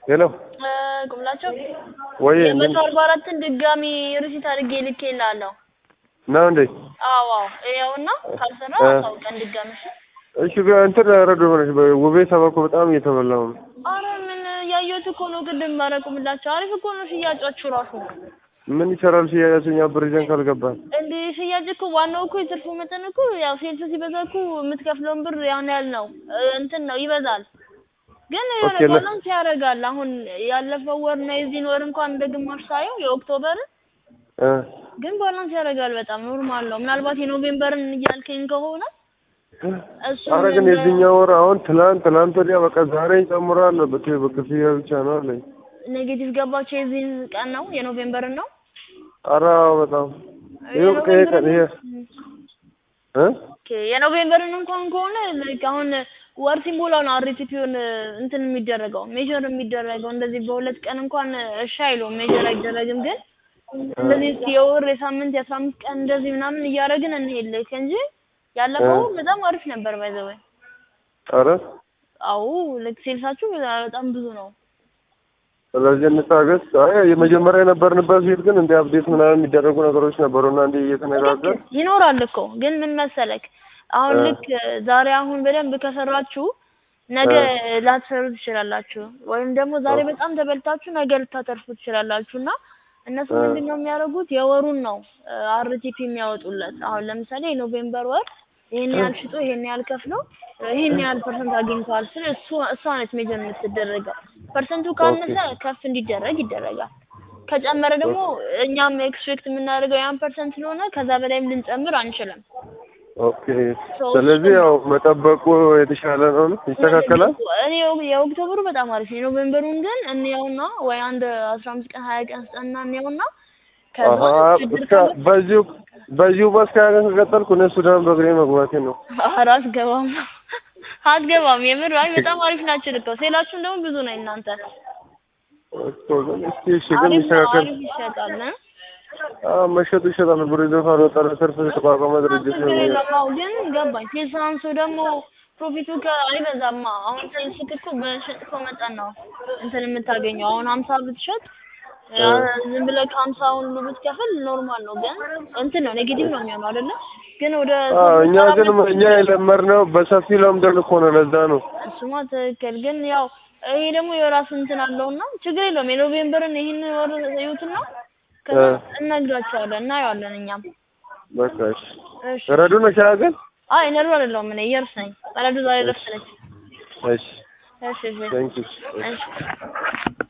ሄሎ ቁምላቸው ወይ የመቶ አርባ አራትን ድጋሚ ሪሲት አድርጌ ልኬልሃለሁ። ነው እንዴ? አዎ አዎ ይኸውና ካልሰራ እ አሳውቀን ድጋሚ እሺ። እሺ ግን እንትን ረዶ ሆነች ውቤ ሰባ እኮ በጣም እየተበላሁ ነው። አረ ምን ያየሁት እኮ ነው ቅድም ባረቁምላቸው አሪፍ እኮ ነው ሽያጫችሁ ራሱ ምን ይሰራል ሽያጭኛ ብር ይዘን ካልገባን እንዴ ሽያጭ እኮ ዋናው እኮ የትርፉ መጠን እኮ ያው ሴልስ ሲበዛ እኮ የምትከፍለውን ብር ያን ያህል ነው እ እንትን ነው ይበዛል። ግን የሆነ ኦኬ ለ- ባላንስ ያደርጋል። አሁን ያለፈው ወር እና የዚህን ወር እንኳን እንደ ግማሽ ሳየው የኦክቶበርን እ ግን ባላንስ ያደርጋል። በጣም ኖርማል ነው። ምናልባት የኖቬምበርን እያልከኝ ከሆነ እሱ አረ ግን የዚህኛው ወር አሁን ትላንት ትላንት ወዲያ በቃ ዛሬ ይጨምራል በክ- በክፍያ ብቻ ነው አለኝ። ኔጌቲቭ ገባቸው የዚህን ቀን ነው የኖቬምበርን ነው አረ በጣም ይኸው በቃ ይሄ ቀን ይሄ እ ኦኬ የኖቬምበርን እንኳን ከሆነ ላይክ አሁን ወር ሲሞላው ነው አርቲፒውን እንትን የሚደረገው ሜጀር የሚደረገው እንደዚህ በሁለት ቀን እንኳን እሺ አይሉም ሜጀር አይደረግም ግን እንደዚህ እስኪ የወር የሳምንት የአስራ አምስት ቀን እንደዚህ ምናምን እያደረግን እንሄድ ልክ እንጂ ያለፈው በጣም አሪፍ ነበር ባይዘወይ አረ አዎ ልክ ሴልሳችሁ በጣም ብዙ ነው ስለዚህ እንታገስ። አይ የመጀመሪያ የነበርንበት ፊት ግን እንደ አፕዴት ምናምን የሚደረጉ ነገሮች ነበሩና እንዲህ እየተነጋገር ይኖራል እኮ ግን ምን መሰለክ አሁን እ ልክ ዛሬ አሁን በደንብ ከሰራችሁ ነገ እ ላትሰሩ ትችላላችሁ፣ ወይም ደግሞ ዛሬ ኦኬ በጣም ተበልታችሁ ነገ ልታተርፉ ትችላላችሁ። እና እነሱ እ ምንድን ነው የሚያደርጉት የወሩን ነው አርቲፒ የሚያወጡለት። አሁን ለምሳሌ የኖቬምበር ወር ይሄን ያህል ሽጦ ይሄን ያህል ከፍሎ ይሄን ያህል ፐርሰንት አግኝተዋል ስል እሱ እሷ ነች ሜጀር የምትደረገው። ፐርሰንቱ ኦኬ ካነሰ ከፍ እንዲደረግ ይደረጋል። ከጨመረ ደግሞ እኛም ኤክስፔክት የምናደርገው ያን ፐርሰንት ስለሆነ ከዛ በላይም ልንጨምር አንችልም። ኦኬ። ሶ ስለዚህ ያው መጠበቁ የተሻለ ነው። ይስተካከላል። እኔ የኦክቶበሩ በጣም አሪፍ ነው። የኖቬምበሩን ግን እንየውና ወይ አንድ አስራ አምስት ቀን ሀያ ቀን ስጠና እንየውና ከዛ አሀ ችግር እስከ ካለ በዚሁ በዚሁ በስከ ሀገር ከቀጠልኩ እኔ ሱዳን በእግሬ መግባቴ ነው። ኧረ አትገባም አትገባም። የምር አይ በጣም አሪፍ ናቸው ልከው ሴላችሁን ደግሞ ብዙ ነው እናንተ እኮ ግን እስኪ እሺ ግን አሪፍ ነው ይስተካከል። አሪፍ ይሸጣል እ? አዎ መሸጡ ይሸጣል። ብር ይዞ ካልወጣ ለትርፍ የተቋቋመ ድርጅት ችግር ነው። የለም። አዎ ግን ገባኝ። ሴልስ አንሶ ደግሞ ፕሮፊቱ አይበዛማ። አሁን ሴልስ እኮ በሸጥከው መጠን ነው እንትን የምታገኘው። አሁን ሀምሳ ብትሸጥ እ ዝም ብለህ ከሀምሳ ሁሉ ብትከፍል ኖርማል ነው፣ ግን እንትን ነው ኔጌቲቭ ነው የሚሆነው አይደለ? ግን ወደ አዎ እኛ ግን እኛ የለመድነው በሰፊ ለምደን እኮ ነው። ለዛ ነው እሱማ ትክክል። ግን ያው ይሄ ደግሞ የራሱ እንትን አለውና ችግር የለውም። የኖቬምበርን ይህን ወር እዩትና ከዛ እ እነግራቸዋለን፣ እናየዋለን እኛም። በቃ እሺ። እሺ ረዱ ነሽ ግን? አይ ነሩ አይደለሁም እኔ እየርስ ነኝ። በረዶ ዛሬ እሺ ረፍት ነች። እሺ እሺ እሺ ቴንክ ዩ እሺ